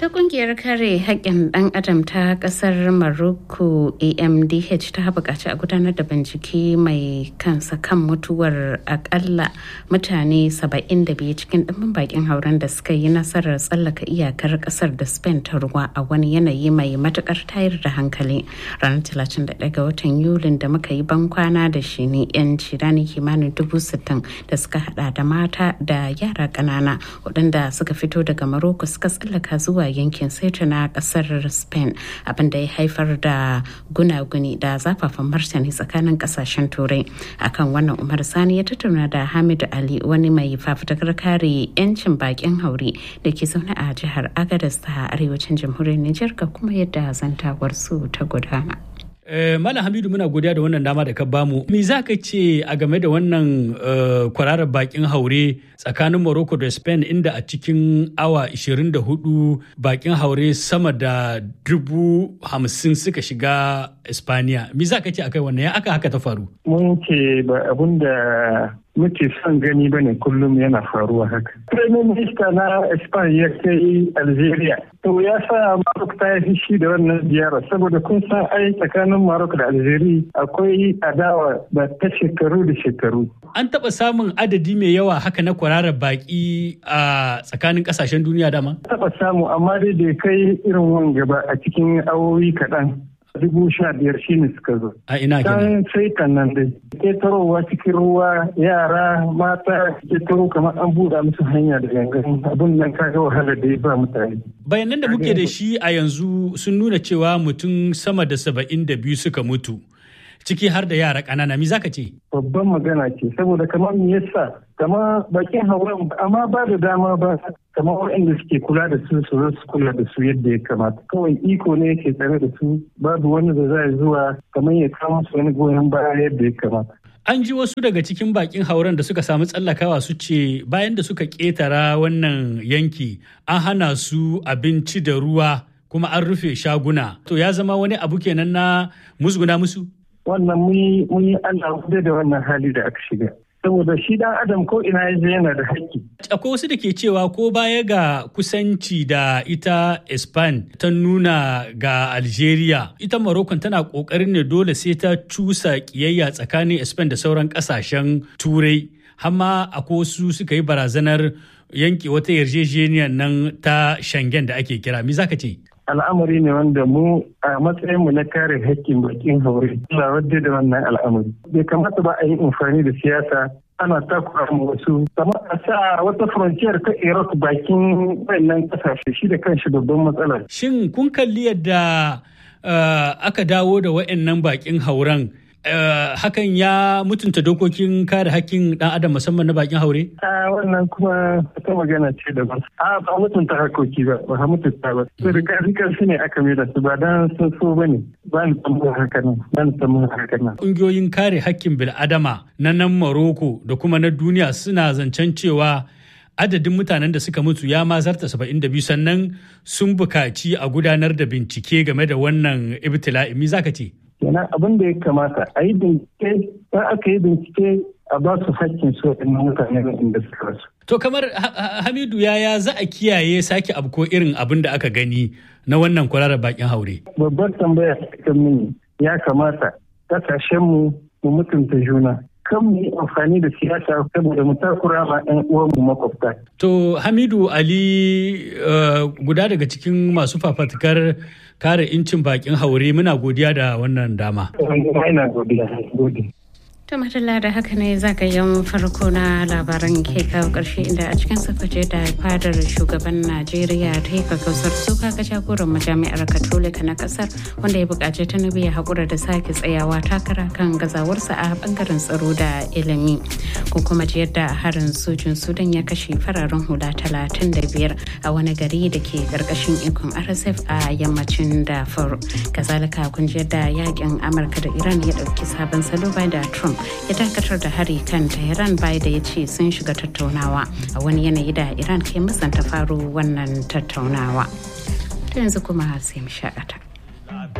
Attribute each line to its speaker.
Speaker 1: ta kungiyar kare haƙƙin ɗan adam ta ƙasar Morocco AMDH ta buƙaci a gudanar da bincike mai kansa kan mutuwar akalla mutane 72 cikin ɗimbin bakin hauren da suka yi nasarar tsallaka iyakar ƙasar da Spain ta ruwa a wani yanayi mai matuƙar tayar da hankali ranar 31 ga watan Yulin da muka yi ban kwana da shi ne 'yan cirani kimanin dubu sittin da suka hada da mata da yara ƙanana waɗanda suka fito daga Morocco suka tsallaka zuwa yankin Ceuta na kasar Spain abinda ya haifar da gunaguni da zafafan martani tsakanin kasashen turai akan wannan Umar Sani ya tattauna da Hamidu Ali wani mai fafutukar kare 'yancin bakin haure da ke zaune a jihar Agadez ta arewacin jamhuriyar Nijar ga kuma yadda zantawar su ta gudana.
Speaker 2: Malam Hamidu muna godiya da wannan dama da ka bamu. Me za ka ce a game da wannan kwararar bakin haure tsakanin Morocco da Spain inda a cikin awa 24 bakin haure sama da dubu hamsin suka shiga Espaniya. Me za ka ce akai wannan ya aka haka ta faru?
Speaker 3: Mun ce ba abun da muke son gani ba ne kullum yana faruwa haka. Prime Minister na Spain ya kai Algeria. To ya sa Maroc ta yi shi da wannan ziyara saboda kun san ai tsakanin Maroc da Algeria akwai adawa da ta shekaru da shekaru.
Speaker 2: An taɓa samun adadi mai yawa haka na kwararar baƙi a tsakanin ƙasashen duniya dama?
Speaker 3: Taɓa samu amma dai da kai irin wanga ba a cikin awowi kaɗan. dubu sha biyar shi ne suka zo.
Speaker 2: A ina
Speaker 3: kenan? sai nan dai. Ketarowa cikin ruwa yara mata ketaro kamar an buɗe musu hanya da gangan abin nan kaga wahala da ya ba mutane.
Speaker 2: Bayanan da muke da shi a yanzu sun nuna cewa mutum sama da saba'in da biyu suka mutu. ciki har da yara ƙanana mi zaka ce
Speaker 3: babban magana ce saboda kamar me yasa kamar bakin hauren amma ba da dama ba kamar waɗanda suke kula da su su su kula da su yadda ya kamata kawai iko ne yake tsare da su babu wani da za zuwa kamar ya kawo musu wani goyon baya yadda ya kamata
Speaker 2: An ji wasu daga cikin bakin hauren da suka samu tsallakawa su ce bayan da suka ƙetara wannan yanki an hana su abinci da ruwa kuma an rufe shaguna. To ya zama wani abu kenan na musguna musu?
Speaker 3: wannan mun yi Allah da wannan hali da aka shiga. Saboda shi dan Adam ko ina ya yana da haƙƙi.
Speaker 2: Akwai wasu da ke cewa ko baya ga kusanci da ita Espan ta nuna ga Algeria, ita Morocco tana ƙoƙarin ne dole sai ta cusa ƙiyayya tsakanin Espan da sauran ƙasashen Turai. Hamma akwai wasu suka yi barazanar yanke wata yarjejeniyar nan ta Schengen da ake kira. Me zaka ce?
Speaker 3: al'amari ne wanda mu a matsayinmu na kare haƙƙin bakin haure Allah wadda da wannan al'amari bai kamata ba a yi amfani da siyasa ana takura mu wasu kamar a sa wata frontier ta Iraq bakin wannan kasashe shi da kanshi babban matsala
Speaker 2: shin kun kalli yadda aka dawo da wa'annan bakin hauren Uh, hakan ya mutunta dokokin kare hakkin dan adam musamman na bakin haure?
Speaker 3: A wannan kuma ta magana ce daban. A ba mutunta harkoki ba, ba mutunta ba. Su da kafi karfi ne aka mai da su ba dan sun so ba ne. Ba ni tsammanin haka nan, ba ni tsammanin haka nan.
Speaker 2: Ƙungiyoyin kare hakkin bil'adama na nan Maroko da kuma na duniya suna zancen cewa adadin mutanen da suka mutu ya ma zarta 72 sannan sun bukaci a gudanar da bincike game da wannan ibtila'i. Me zaka ce?
Speaker 3: kenan abin da ya kamata a yi bincike in aka yi bincike a ba su hakkin su waɗannan mutane inda suka rasu.
Speaker 2: To kamar Hamidu yaya za a kiyaye sake abko irin abin da aka gani na wannan kwararar bakin haure?
Speaker 3: Babbar tambaya kan mini ya kamata kasashenmu mu mutunta juna. kan mu yi amfani da siyasa saboda mu takura ma ɗan uwanmu makwabta.
Speaker 2: To Hamidu Ali guda daga cikin masu fafatukar kare incin bakin haure muna godiya da wannan dama.
Speaker 3: Ina godiya.
Speaker 1: To matalla da haka ne zagayen farko na labaran ke kawo ƙarshe inda a cikin sakwace da fadar shugaban Najeriya ta yi kakausar suka ga jagoran majami'ar Katolika na ƙasar wanda ya buƙaci Tinubu ya haƙura da sake tsayawa takara kan gazawarsa a ɓangaren tsaro da ilimi. Ko kuma ji yadda harin sojin Sudan ya kashe fararen hula talatin da biyar a wani gari da ke ƙarƙashin ikon RSF a yammacin Darfur. Kazalika kun ji yadda yakin Amurka da Iran ya ɗauki sabon salo bayan da Trump ya dakatar da hari kan Tehran bai da ya ce sun shiga tattaunawa a wani yanayi da Iran ke musanta faru wannan tattaunawa. Ta yanzu kuma sai mu shakata.